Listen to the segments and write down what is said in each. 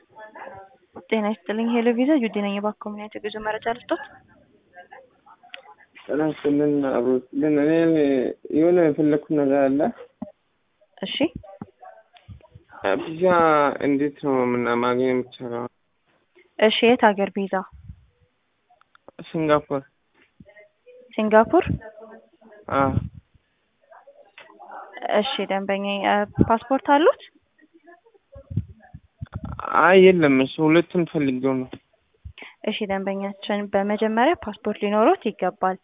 ጤና ይስጥልኝ ሄሎ ቪዛ ጁዲ ነኝ። እባክዎ ምን አይነት የጉዞ መረጃ ልስጦት? ጤና ይስጥልን አብሮት ግን እኔ የሆነ የፈለግኩት ነገር አለ። እሺ ቪዛ እንዴት ነው ምና ማግኘት የሚቻለው? እሺ የት ሀገር ቪዛ? ሲንጋፖር። ሲንጋፖር? አዎ እሺ ደንበኛ ፓስፖርት አሉት? አይ የለም፣ እሱ ሁለቱም ፈልጌው ነው። እሺ ደንበኛችን በመጀመሪያ ፓስፖርት ሊኖሩት ይገባል።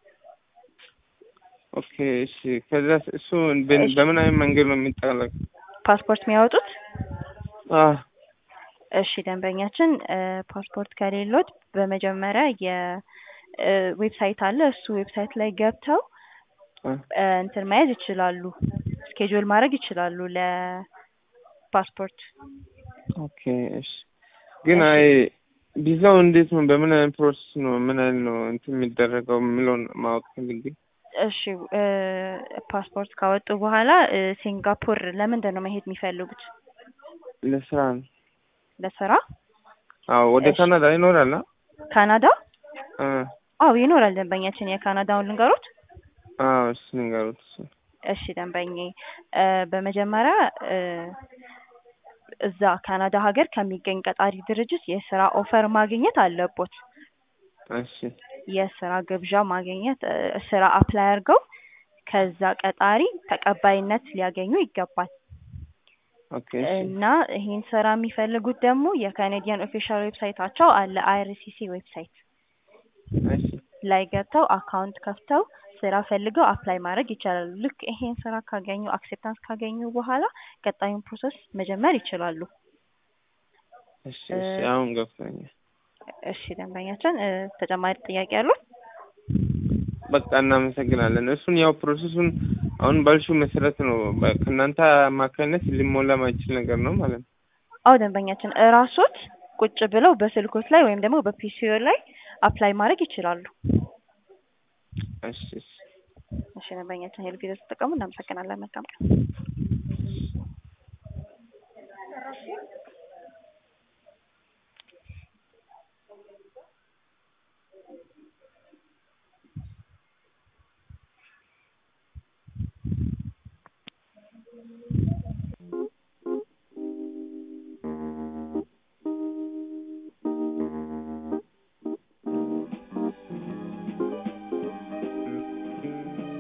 ኦኬ እሺ። ከዛ እሱ በ- በምን አይነት መንገድ ነው የሚጠለቅ? ፓስፖርት የሚያወጡት? አዎ እሺ ደንበኛችን ፓስፖርት ከሌሎት በመጀመሪያ የዌብሳይት አለ። እሱ ዌብሳይት ላይ ገብተው አ እ እንትን መያዝ ይችላሉ። ስኬጁል ማድረግ ይችላሉ ለፓስፖርት። ኦኬ እሺ። ግን አይ ቪዛው እንዴት ነው? በምን አይነት ፕሮሰስ ነው? ምን አይነት ነው እንትን የሚደረገው የሚለውን ማወቅ ፈልጌ። እሺ እ ፓስፖርት ካወጡ በኋላ እ ሲንጋፖር ለምንድን ነው መሄድ የሚፈልጉት? ለስራ ነው። ለስራ? አዎ ወደ እሺ። ካናዳ ይኖራል? አ? ካናዳ? አ አዎ ይኖራል ደንበኛችን። የካናዳውን ልንገሩት? አዎ እሱ ንገሩት። እሱ እሺ ደንበኛ እ በመጀመሪያ እ እዛ ካናዳ ሀገር ከሚገኝ ቀጣሪ ድርጅት የስራ ኦፈር ማግኘት አለቦት። እሺ የስራ ግብዣ ማግኘት እ ስራ አፕላይ አድርገው ከዛ ቀጣሪ ተቀባይነት ሊያገኙ ይገባል። ኦኬ እሺ እና ይሄን ስራ የሚፈልጉት ደግሞ የካኔዲያን ኦፊሻል ዌብሳይታቸው አለ አይአርሲሲ ዌብሳይት እሺ ላይ ገብተው አካውንት ከፍተው ስራ ፈልገው አፕላይ ማድረግ ይችላሉ። ልክ ይሄን ስራ ካገኙ አክሴፕታንስ ካገኙ በኋላ ቀጣዩን ፕሮሰስ መጀመር ይችላሉ። እሺ እሺ አሁን ገብቶኛል። እሺ ደንበኛችን እ ተጨማሪ ጥያቄ ያሉት? በቃ እናመሰግናለን። እሱን ያው ፕሮሰሱን አሁን ባልሽው መሰረት ነው በ- ከእናንተ አማካኝነት ሊሞላ ማይችል ነገር ነው ማለት ነው። አዎ ደንበኛችን እራሶት ቁጭ ብለው በስልኮት ላይ ወይም ደግሞ በፒሲኦ ላይ አፕላይ ማድረግ ይችላሉ። እሺ እሺ እሺ ደንበኛችን ሄል ቪዛ ተጠቀሙ። እናመሰግናለን። መልካም ቀን።